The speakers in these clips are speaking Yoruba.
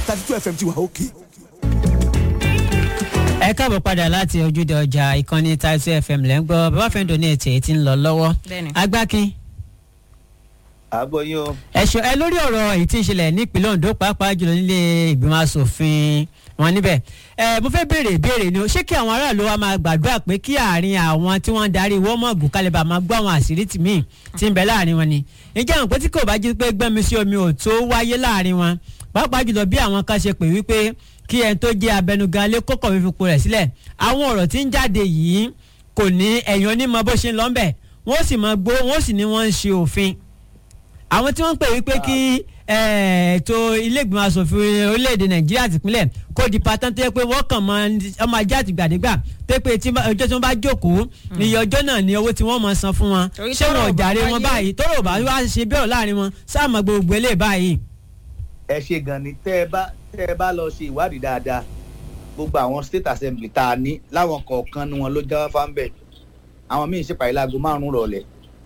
thirty two fm ti wà òkè. ẹ káàbọ̀ padà láti ojúde ọjà ìkànnì Title FM lẹ́ ń gbọ́ bàbá fẹ́ǹdọ̀ ní ètò èyí tí ń lọ lọ́wọ́ Bẹ́ẹ̀ni. agbákin àbọ̀ yín o. ẹ̀ṣọ́ ẹ lórí ọ̀rọ̀ èyí tí ń ṣẹlẹ̀ nípínlẹ̀ Ondo pàápàá jùlọ nílé ìgbìmọ̀ asòfin wọn níbẹ̀ ẹ mo fẹ́ béèrè ìbéèrè ni o ṣé kí àwọn aráàlú wa máa gbàdúrà pé kí àárín àwọn tí wọ́n ń darí wọ́mọ̀gù kálíbà máa gbọ́ àwọn àṣírí tì míì tí ń bẹ láàrin wọn ni ìjẹ́ àwọn pé tí kò bá jí pé gbẹ́mi sí omi ò tó wáyé láàrin wọn pàápàá jùlọ bí àwọn kan ṣe pè wípé kí ẹni tó jẹ́ abẹnugan lé kókò fífipò rẹ̀ sílẹ̀ àwọn ọ̀rọ̀ tí ń jáde yìí kò ní ẹ̀yàn onímọ̀ bó ṣe ń lọ́nbẹ̀ wọ́n sì máa gbó wọ́n sì ní wọ́n ń ṣe òfin àwọn tí wọ́n ń pè wípé kí eh, ètò iléègbìmọ̀ asòfin orílẹ̀-èdè nàìjíríà tìpínlẹ̀ kó di pátán tó yẹ pé wọ́n kàn máa ń- ọmọ ajá àtìgbàdégbà tó yẹ pé tí bá- ọjọ́ tí wọ́n bá jókòó iye ọjọ́ náà ni owó tí wọ́n máa san fún wọn Torí ṣé tọ́rọ̀ wọn ò ò bá jàre wọn wáyé. báyìí tọ́rọ̀ ò bá wá ṣe bẹ́ẹ̀ láàrin wọn sáàmù gbogbo eléyìí báyìí. ẹ ṣe gan ni tẹ́ ẹ bá tẹ́ ẹ bá lọ ṣe ìwádìí dáadáa gbogbo àwọn state assembly tá a ní láwọn kọ̀ọ̀kan ni wọn ló já fáńbẹ̀ àwọn míín ṣèpàdé láago márùn-ún rọ̀lẹ́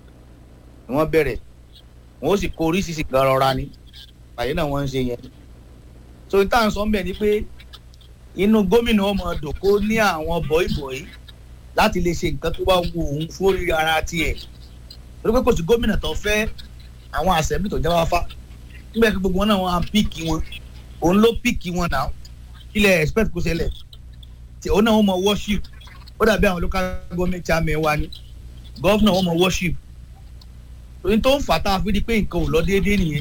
ni wọ́n bẹ̀rẹ̀ wọ́n ó sì kó oríṣiríṣi gan rọra ni pàdé náà wọ́n ń ṣe yẹn so n táwọn sọ ń bẹ̀ ni pé inú gómìnà ọmọ dòkó ní àwọn bọ̀ìbọ̀ì láti lè ṣe nǹkan tó bá wù òun fórí ara tiẹ̀ torí pé kò sí gómìnà tó fẹ́ àwọn assembly tó jáwáfá nígbà tí gbogbo wọn náà wọn á píìkì wọn òun ló píìkì wọn náà ilẹ̀ expect kó ṣẹlẹ̀ tí òun náà wọn mọ worship ó dàbí àwọn local government chairman wa ni governor wọn mọ worship torí tó ń fà tá a fi di pé nǹkan ò lọ déédéé nìyẹn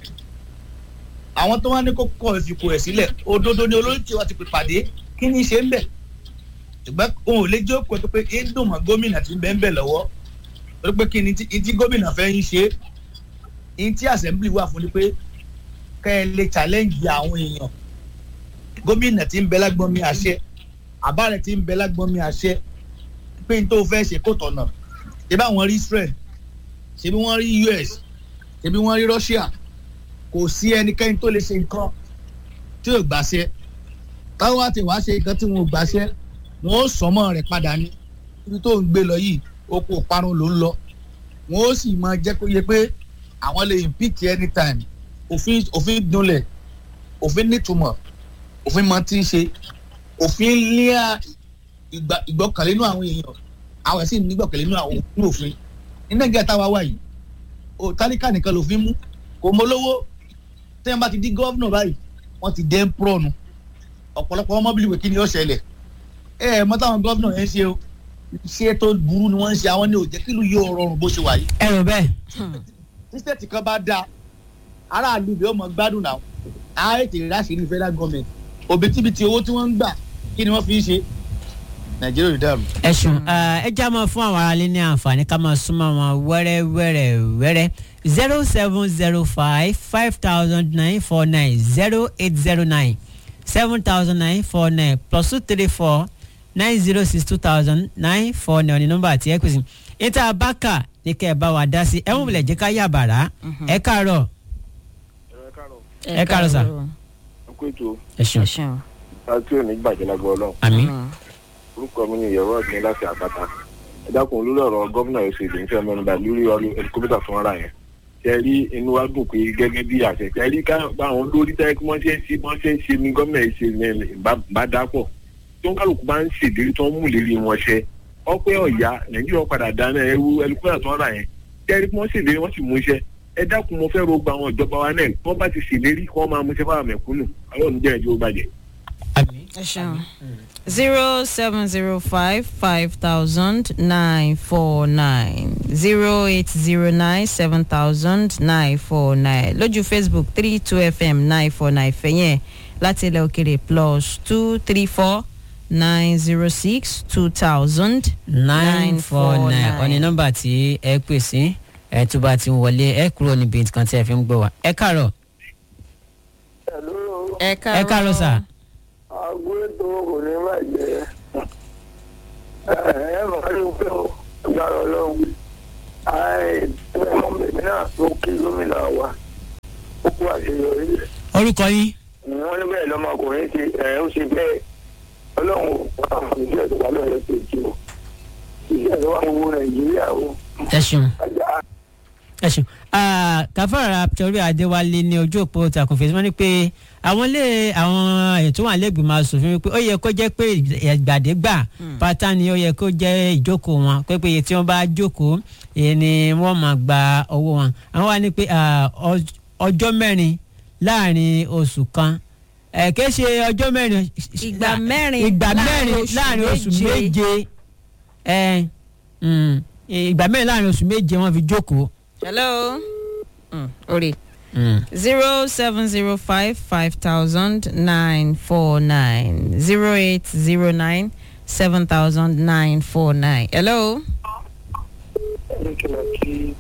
àwọn tó wá ní kó kọ ìfikùn rẹ̀ sílẹ̀ òdodo ni olórí tí wọ́n ti pè pàdé kí ni ṣe ń bẹ̀ ṣùgbọ́n òun ò lè jókòó tó pé ń dùn mọ́ gómìnà tí ń bẹ́ ń bẹ̀ lọ́wọ́ torí pé kí ni tí tí gómìnà fẹ́ ń ṣe é ní tí assembly wà fún ni pé kẹ́ ẹ lè challenge àwọn èèyàn gómìnà tí ń bẹ lágbọ́n mi àṣẹ àbá rẹ̀ tí ń bẹ lágbọ́n mi àṣẹ pé n tó fẹ́ ṣe kó tọ̀nà ṣé bá wọn rí Israel ṣé bí wọ́n rí US ṣé bí wọ́n rí Russia kò sí ẹnikẹ́ni tó lè ṣe nǹkan tí ò gbàṣẹ táwọn àti wàá ṣe nǹkan tí wọn ò gbàṣẹ wọn ó sọmọ rẹ̀ padà ní ibi tó ń gbé lọ yìí oko parun ló ń lọ wọn ó sì máa jẹ́ kó yẹ pé àwọn lè impeach anytime òfin òfin dunlẹ̀ òfin nítumọ̀ òfin máa ti ń ṣe òfin lé ìgbà- ìgbọ́kànlé nínú àwọn èèyàn àwọn ẹ̀sìn nígbọ̀kànlé nínú àwọn òfin òfin ní nàìjíríà táwa wà yìí o tálíkà nìkan lòfin mú kò mọ lówó tẹ́yìn bá ti di gọ́vnọ̀ báyìí wọ́n ti dẹ́ ń pọ́ọ̀nù ọ̀pọ̀lọpọ̀ ọmọ bíi ìwé kí ni yóò ṣẹlẹ̀ ẹ ẹ mọ táwọn gọ́vnọ̀ yẹn ṣe o ṣé tó burú ni wọ́n ń ṣe àwọn ní òjẹ́ kílù yóò rọrùn bó ṣe wà yìí ẹ rò bẹ́ẹ̀ tí state kan bá dáa aráàlú bí ó mọ gbádùn náà á ètè ìráṣìírí federal government òbítíbitì owó tí wọ́n ń gbà kí ni wọ́n fi ń ṣe nàìjíríà ò dàrú. ẹ ṣeun ẹ já máa fún àwọn aráalé ní àǹfààní ká máa súnmọ́ wọn wẹ́rẹ́ wẹ́rẹ́ wẹ́rẹ́ zero seven zero five five thousand nine four nine zero eight zero nine seven thousand nine four nine plus two three four nine zero six two thousand nine four nine ní nọ́mbà àti ẹ pèsè níta bákà ní kẹ́ ẹ bá wa dá sí ẹ wọ́n bilẹ̀ jẹ́ ká yà bàrà ẹ káàárọ̀ Ẹ káàárọ̀ sà. ọkọ ètò ẹ ṣeun ṣeun. àti òní gbàjẹ́ lágbó ọlọ́run àmín orúkọ mi ni ìyẹ̀wò ọ̀gbìn láti àpáta ẹ dákun lórí ọ̀rọ̀ gómìnà èsì ìlú ìfẹ́ mẹ́nuba lórí ọ̀rọ̀ ẹlikópítà fún ara yẹn ṣe rí inú wa dùn pé gẹ́gẹ́ bí àṣẹ ṣe rí ká àwọn lórí tẹ́ kí wọ́n ṣe ń ṣe wọ́n ṣe ń ṣe ní gómìnà èsì bá dápọ̀ tó ń kálukú bá ń ṣèlérí tó ń mú ìlérí wọn ṣẹ ọpẹ́ ọ̀yá nàìjíríà padà dáná ẹrú ẹlikópítà tó ń ra yẹn ṣe rí kí wọ́n ṣèlérí wọ́n sì mú iṣẹ́ ẹ dákun mo fẹ́ ro gba àwọn ìjọba wa náà kí wọ́n bá ti ṣèlérí kí wọ́n máa mú iṣẹ́ fáwọn mẹ̀kúnnù àwọn òní jẹ́ ìjọba bàjẹ́. àmín ẹ ṣeun. zero seven zero five five thousand nine four nine zero eight zero nine seven thousand nine four nine lójú facebook three two fm nine four nine fẹ̀yẹ̀ láti ilẹ̀ òkèrè plus two three four nine zero six two thousand nine four nine ọ̀ni nọ́mbà tí ẹ pè sí ẹ tó bá ti ń wọlé ẹ kúrò níbi nǹkan tí ẹ fi ń gbọ́ wa ẹ káàárọ̀ ẹ ẹ káàárọ̀ sà àgbo ètò kò ní bàjẹ́ ẹ ẹ máa rí pé ó gbàrọ̀ ọlọ́run àìsàn ọmọbìnrin náà ló kí gómìnà wa ó kú àṣeyọrí orúkọ yín wọ́n ní bẹ́ẹ̀ lọ́mọkùnrin ṣe ẹ̀ ó ṣe bẹ́ẹ̀ ọlọ́run ò pa àwọn ìṣẹ́ tó wà lọ́yẹ̀ tó jù ú iṣẹ́ tó wà ń wo nàìjíríà o ẹ ṣeun ajá ẹ ṣeun Ah, kàfàrà torí adéwálé ní ojú òpó takùn fèsì wọn ni pé àwọn ilé àwọn ètò wà lẹ́gbìmọ̀ asòfin wípé ó yẹ kó jẹ́ pé ìgbàdégbà pátá ni ó yẹ kó jẹ́ ìjókòó wọn pé pé iye tí wọ́n bá jókòó èyí ni wọ́n máa gba owó wọn àwọn wá ní pé ah, ọj- ọjọ́ mẹ́rin láàrin oṣù kan ẹ̀ kìí ṣe ọjọ́ mẹ́rin Ìgbà mẹ́rin ìgbà láàrin mẹ́rin oṣù láàrin oṣù méje. méje ẹ̀ mm, ìgbà mẹ́rin láàrin oṣù méje wọ́n fi jókòó. hello. Mm, orí Mm. zero seven zero five five thousand nine four nine zero eight zero nine seven thousand nine four nine. hello. ní kí n lọ kí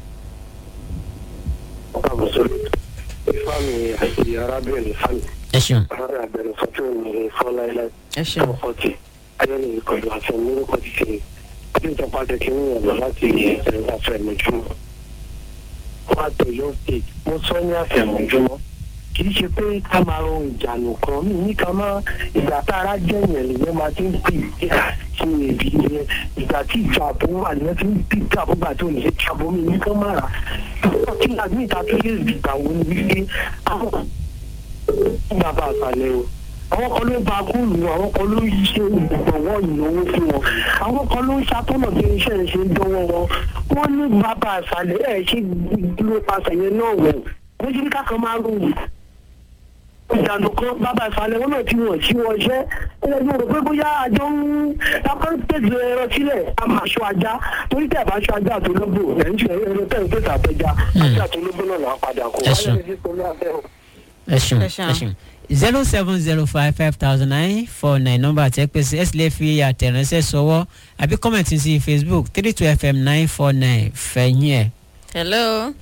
ọba mùsùlùmí ifeami àti arábìnrin ifeami ẹ ṣeun. ọ̀rẹ́ àgbẹnusọ tí ò ní fọ́ láéláé ẹ ṣeun. ọkọ̀tì ayọ́nì ìkọlù àti orúkọ ti ṣe ọdún ìjọba jẹ́ kí wọ́n yàn lọ láti ẹ̀rọ àfẹ̀mọ́júmọ́ wọ́n á tó yọ state mo sọ ní àfẹ̀mọ́júmọ́ kì í ṣe pé ká máa ro ìjànù kan mí ní ká má ìgbà tá ara jẹ́ yẹn lèyẹn máa ti ń pè é ṣe èbí yẹn ìgbà tí ìjà àbò wà lèyẹn ti ń pè é àbò gbà tó nìyẹn tí àbò mi ní kán má rà kí àgbẹ̀ ìta tó yẹ ìgbà wo ni wípé àwọn bàbá àgbàlẹ̀ o àwọn kan ló ba góòlù àwọn kan ló ń ṣe ìgbọ̀wọ́ ìnáwó fún wọn àwọn kan ló ń ṣàtọ́nà bí iṣẹ́ ẹ̀ ṣe ń dánwọ́ wọn wọ́n ní bàbá àṣàlẹ̀ ẹ̀ ṣe dúró pasẹ̀ yẹn náà wọ̀ wọ́n ṣe ní kákan máa rò wù ìdànù kan bàbá àṣàlẹ̀ wọn náà tí wọ́n tí wọ́n ṣẹ́ ẹ̀ ló rò pé bóyá àjọ ń lápá ń pèsè ẹran sílẹ̀ a máa ṣọ ajá torí tẹ̀ bá ṣọ ajá àtológbò ẹ̀ ń ṣe ẹran tẹ̀ ń pèsè àpẹja ajá àtológbò náà là á padà kó Ẹ ṣeun. wáyé ní sọlá bẹ́ẹ̀ o. ẹ ṣeun Ẹ ṣeun. ẹ ṣeun zero seven zero five five thousand nine four nine nọ́mbà tẹ́ pé sí ẹ sì lè fi àtẹ̀ránṣẹ́ sọwọ́ àbí kọ́mẹ̀ntì sí facebook three two fm nine four nine fẹ̀yìn ẹ̀. hello.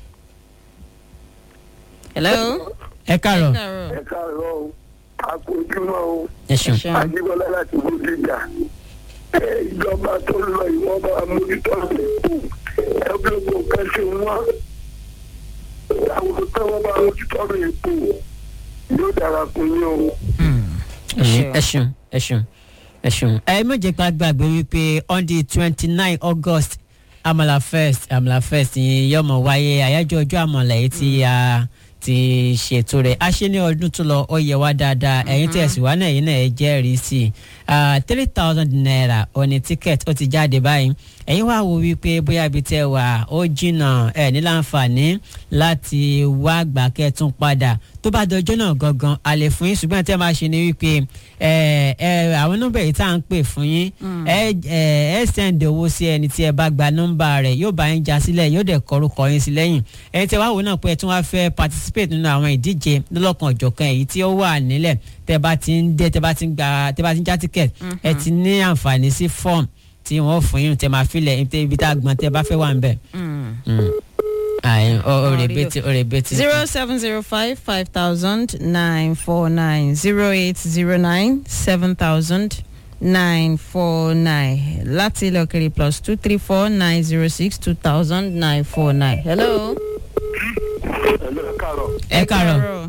hello. ẹ káàárọ̀ káàárọ̀. ẹ káàárọ̀ o àpòjúmọ́ o ẹ ṣeun ṣeun. ajíbọ́lá láti bódìjà ẹ ìjọba tó lọ ìwọ́n bá mójútó rẹ̀ ẹ gbogbo nǹkan ṣe wọ́n àwọn tó wọ́n bá mójútó rẹ̀ kù yóò dára fún yín o. Ẹ ṣeun. ẹ ṣeun ẹ ṣeun ẹ ṣeun. ẹ méje pa gbàgbé wípé on the twenty nine august amala fest amala fest ni yóò mọ wáyé àyájọ́ ọjọ́ àmàlà yìí tí a ti ṣètò rẹ̀ a ṣe ní ọdún tó lọ ó yẹ wá dáadáa ẹ̀yin tẹ̀sí wá náà yìí náà ẹ jẹ́rìí sí i three thousand naira òní ticket ó ti jáde báyìí ẹ̀yin wá wo wípé bóyá ibi tẹ́ wà ó jìnnà ẹ̀ ní láǹfààní láti wá gbà kẹ́tún padà tó bá dọjọ́ náà gangan a lè fún yín ṣùgbọ́n tẹ́ máa ṣe ni wípé ẹ ẹ àwọn nọ́mbà yìí tá à ń pè fún yín ẹ ẹ ẹ sẹ́ǹdì owó sí ẹni tí ẹ bá gba nọ́mbà rẹ̀ yóò bá yín já sílẹ̀ yóò dẹ̀ kọrúkọ yín sí lẹ́yìn ẹni tí ẹ wá wò náà pé ẹ tún wá fẹ́ participate nínú àwọn ìdíje lọ́lọ́kan ọ̀jọ̀kan èyí tí ó wà nílẹ̀ tẹ́ bá ti ń dé tẹ́ bá ti ń gba tẹ́ bá ti ń já ticket ẹ ti ní àǹfààní sí form tí wọ́n fún yín tẹ́ máa filẹ̀ ibi tá a gbọ́n tẹ́ bá fẹ́ wà ń bẹ̀. ayi o o rebeti o rebeti. zero seven zero five five thousand nine four nine zero eight zero nine seven thousand nine four nine láti ilẹ̀ òkèrè plus two three four nine zero six two thousand nine four nine. hello. ẹ̀lú ẹ káàárọ̀ ẹ káàárọ̀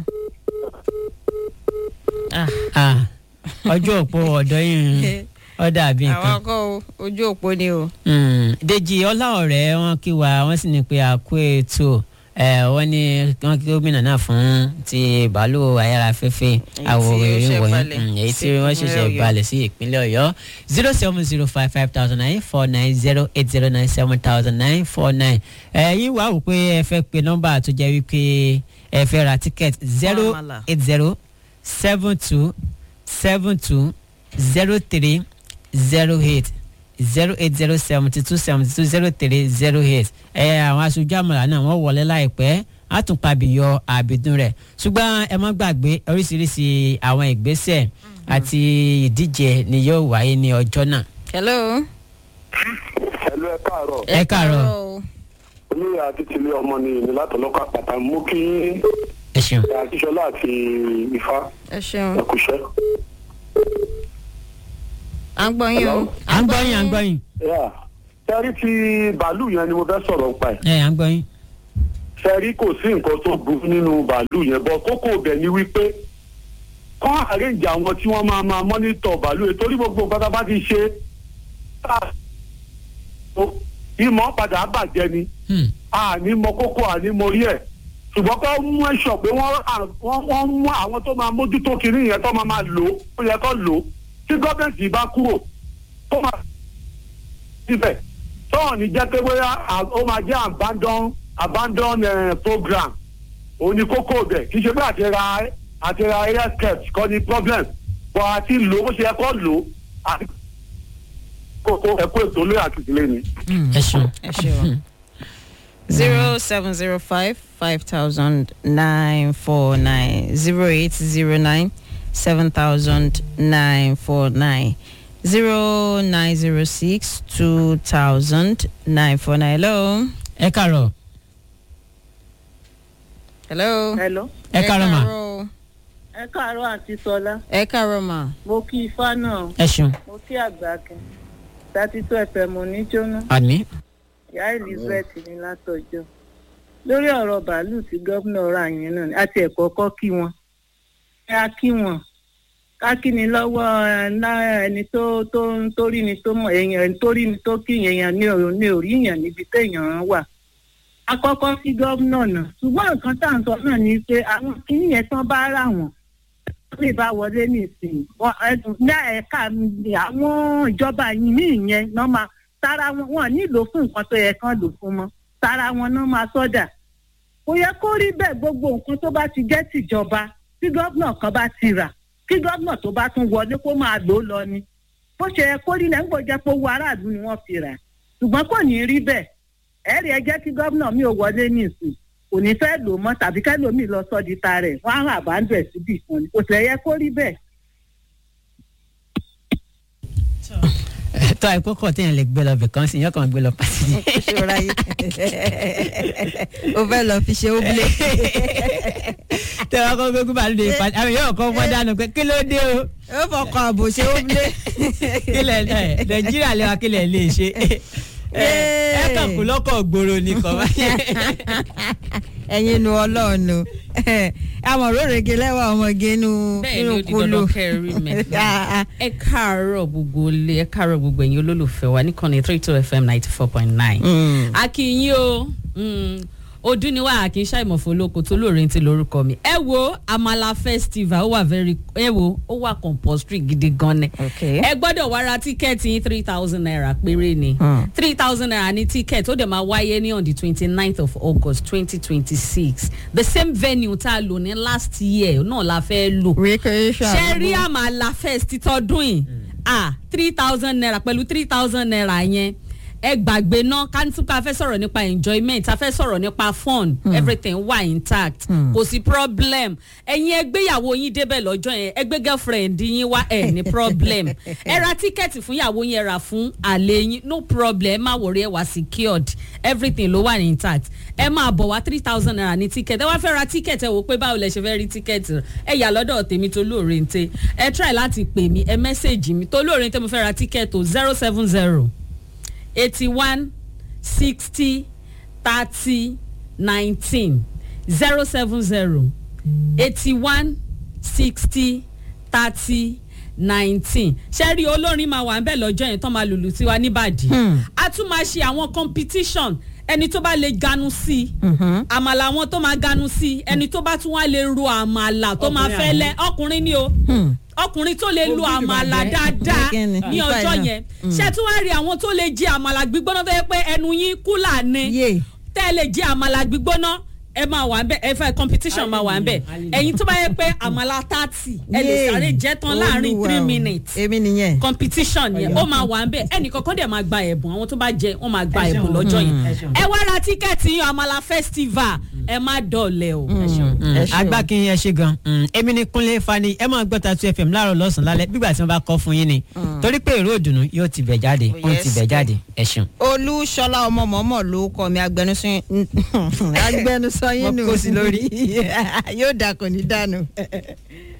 Ah, ah ọjọ́ òpó ọ̀dọ́ yìí ó dàbí àwọn nǹkan. akọ ojú òpó ni o. Mm, Dèjì ọláọ̀rẹ́ wọn kí wa wọ́n sì ní pé àkó ètò ẹ̀ wọ́n ní wọ́n kí gómìnà náà fún ti bàálù ayárafẹ́fẹ́ Èyí tí ó àwòrán ṣẹ̀ ìwọ̀nyí balẹ̀ Mm, èyí tí sí wọ́n ìpínlẹ̀ ṣẹ̀ṣẹ̀ Ọ̀yọ́. balẹ̀ sí ìpínlẹ̀ ọ̀yọ́ zero seven zero five five thousand nine four nine zero eight zero nine seven thousand nine four nine ẹ̀yin wàá wò pé ẹ fẹ́ pe nọ́mbà tó jẹ́ wípé ẹ fẹ́ ra tíkẹ́ẹ̀tì zero àmàlà. eight zero seven two seven two zero three zero eight zero eight zero seventy two seventy two zero three zero eight ẹ àwọn aṣojú àmàlà náà wọ́n wọlé láìpẹ́ á tún pabiyọ àbídún rẹ̀ ṣùgbọ́n ẹ má gbàgbé oríṣiríṣi àwọn ìgbésẹ̀ àti ìdíje ni yóò wáyé ní ọjọ́ náà. hello. ẹ̀lú ẹ káàárọ̀ Ẹ káàárọ̀. o. olóyè àti tìlé ọmọ ni èmi látọ̀lọ́kọ̀ àpàtà mú kí ẹ ṣeun. àtìṣọlá àti ifá ẹ ṣeun. ẹkùṣẹ́. à ń gbọ́ yín o. à ń gbọ́ yín à ń gbọ́ yín sẹ́rí ti bàálù yẹn ni mo fẹ́ sọ̀rọ̀ nípa ẹ̀. ẹ à ń gbọ́ yín. sẹ́rí kò sí nǹkan tó burú nínú bàálù yẹn bọ́ kókó ibẹ̀ ni wípé kọ́ àrẹ́ǹjì àwọn tí wọ́n máa máa mọ́nítọ̀ bàálù yẹn torí gbogbo nǹkan tá a bá ti ṣe ìmọ̀ padà bàjẹ́ ni Hmm. àní mọ kókó àní mọ rí ẹ̀ ṣùgbọ́n kó mú ẹ̀ṣọ́ pé wọ́n à- wọ́n wọ́n mú àwọn tó máa mójútó kiri yẹn tó máa máa lò ó ó yẹ kó lò ó tí gọ́ọ̀mẹ̀ntì bá kúrò tó máa síbẹ̀ tọ́ọ̀ ní jẹ́ pé bóyá à- ó máa jẹ́ abandon abandon eh, program òun ni kókó bẹ̀ kì í ṣe pé àti ra àti ra air skirt kọ́ ni problem bọ́ àti lò ó bó ṣe yẹ kó lò ó àti kókó ẹ̀kọ́ ètò lórí àtìlẹ́yìn ni. ẹ ṣeun. ẹ ṣeun. zero seven zero five five thousand nine four nine zero eight zero nine seven thousand nine four nine zero nine zero six two thousand nine four nine. hello. ẹ kàrọ̀ hello. hello ẹ kàrọ̀ mà káàárọ̀. ẹ káàárọ̀ àti sọlá ẹ káàárọ̀ mà. mo kí ifá náà ẹ ṣeun. mo kí àgbàkin thirty two fm oníjóná àní. ìyá elizabeth ní látọjọ́ lórí ọ̀rọ̀ bàálù tí gómìnà ra yẹn náà ni àti ẹ̀kọ́ kọ́ kí wọn ẹ á kí wọn ká kí ni lọ́wọ́ ẹ, ná- ẹni tó tó tó rí ni tó mọ̀ èèyàn ẹni tó rí ni tó kí èèyàn ní ò ní orí èèyàn níbi téèyàn wà akọ́kọ́ sí gómìnà náà ṣùgbọ́n nǹkan tá à ń sọ náà ni pé àwọn kìíní yẹn tán bá rà wọ́n lè bá wọlé nísìnyí wọn ẹdùn ní ẹ̀ka mi, àwọn ìjọba yìí ní ìyẹn náà máa tara wọn wọn nílò fún nǹkan tó yẹ kán lò fún mọ́ tara wọn náà máa sọ́dà kò yẹ kó rí bẹ́ẹ̀ gbogbo nǹkan tó bá ti jẹ́ tìjọba tí gómìnà kan bá ti rà kí gómìnà tó bá tún wọlé kó máa lò ó lọ ni bó ṣe yẹ kó rí lẹ́yìn gbọ́dọ̀ jẹ́ pé owó aráàlú ni wọ́n fi rà ṣùgbọ́n kò ní rí bẹ́ẹ̀ ẹ̀rí ẹ jẹ́ kí gómìnà mi ò wọlé ní ìsìn kò ní fẹ́ lò mọ́ tàbí kẹ́lòmíì lọ sọ́ di ta rẹ̀ wọ́n á hàn àbájọ ẹ̀ síbì kan ni kò sì yẹ kó rí bẹ́ẹ̀. tó àìkókò téèyàn lè gbé lọ bìkan sí yẹn kàn gbé lọ pàṣẹ. ṣòro ayé o fẹ́ lọ fi ṣe ó blé. tẹ wọn kọ gbégbé bàálù lè fa àwọn yóò kọ fọ dànù pé kí ló dé o ó fọkọ àbò ṣe ó blé. kílẹ̀ ẹ nàìjíríà lè wa kílẹ̀ lè ṣe ẹ ẹ kàn kú lọ́kọ̀ gbòòrò nìkan ẹ̀yin nu ọlọ́ọ̀nù àmọ̀ró rege lẹ́wà ọmọge nu bẹ́ẹ̀ ni nínú ó di kúlù. dandan kẹrin mẹ́ta ẹ káàárọ̀ gbogbo ilé ẹ káàárọ̀ gbogbo ẹ̀yin olólùfẹ́ wa níkànnì three two fm ninety four point nine. akínyìn o mm, ọdún ni wà kí n ṣàìmọ̀fọ́ olóko tó lóore ti lórúkọ mi ẹ wo amala festival ó wà very ẹ wo ó wà compulsory gidi gan ni Okay. ẹ gbọ́dọ̀ wá ra tíkẹ́ẹ̀tì yín three thousand naira péré ni Hmm. three thousand naira ní tíkẹ́ẹ̀tì ó dẹ̀ máa wáyé ní on the twenty ninth of august twenty twenty six the same venue tá a lò ní last year náà la fẹ́ lò recreation. ṣe rí àmàlà fest títọ́dún yìí ah three thousand naira pẹ̀lú three thousand naira yẹn ẹ gbàgbé náà kántíkà fẹ́ sọ̀rọ̀ nípa enjoyment a fẹ́ sọ̀rọ̀ nípa fun everything wà intact kò sí problem ẹ̀yin ẹgbéyàwó yín débẹ̀ lọ́jọ́ yẹn ẹgbẹ́ girlfriend yín wá ẹ̀ ní problem ẹ ra tíkẹ́ẹ̀tì fún ìyàwó yín ẹ rà fún àlè yín no problem ẹ má wọrí ẹ wà secured everything ló wà intact ẹ máa bọ̀ wá three thousand naira ní tíkẹ́ẹ̀tì ẹ wá fẹ́ ra tíkẹ́ẹ̀tì ẹ wò pé báwo lẹ ṣe fẹ́ rí tíkẹ́ẹ̀tì rẹ ẹ yà lọ́dọ̀ tèmi tó lóore ń tẹ ẹ try láti pè mí ẹ mẹ́sẹ̀gì mi tó lóore ń tẹ mo fẹ́ ra tíkẹ́ẹ̀tì o zero seven zero eighty one sixty thirty nineteen zero seven zero eighty one sixty thirty nineteen ṣẹ́rí olórin máa wà níbẹ̀ lọ́jọ́ yẹn tán máa lùlù tiwa níbàdí a tún máa ṣe àwọn competition ẹni tó bá lè ganu sí i àmàlà àwọn tó máa ganu sí i ẹni tó bá tún wá lè ro àmàlà tó máa Ọkùnrin fẹ́ àná. lẹ́ ọkùnrin ni o ọkùnrin tó lè lo Ó bí àmàlà ìbàjẹ́. dáadáa Kíni? ní Nípa ọjọ́ iná. yẹn ṣé tí wàá rí àwọn tó lè jẹ àmàlà gbígbóná tó yẹ pé ẹnu yín kúlà ni Yé. tẹ́ ẹ lè jẹ àmàlà gbígbóná ẹ máa wà ń bẹ ẹ fẹ́ competition máa wà ń bẹ ẹ̀yin tó bá yẹ pé àmàlà thirty ẹ lè Yé. sáré jẹ́ tán láàrin Olúwa three o. minutes èmi nìyẹn. competition yẹn ó máa wà ń bẹ ẹnì kankan dẹ̀ máa gba ẹ̀bùn àwọn tó bá jẹ wọ́n máa gba Ẹ ṣeun. ẹ̀bùn lọ́jọ́ Mm. yẹn Ẹ ṣeun. ẹ wá ra tíkẹ́ẹ̀tì yín àmàlà festival ẹ má dọ̀lẹ́ o. ẹ ṣeun. agbákin ẹ ṣe gan Mm, èmi ni kúnlé fani ẹ máa gbọ́ tatu fm láàárọ̀ lọ́sàn-án lálẹ́ bígbà tí wọ́n bá kọ́ fún yín ni torí pé èrò òdùnnú yóò ti bẹ̀ jáde Oh, ó ti yes. bẹ̀ jáde ẹ ṣeun. olúṣọlá ọmọ mọ́mọ́ ló kọ́ mi agbẹnusọ agbẹnusọ yín Wọ́n nù kó sí lórí. yóò dà kò ní dànù.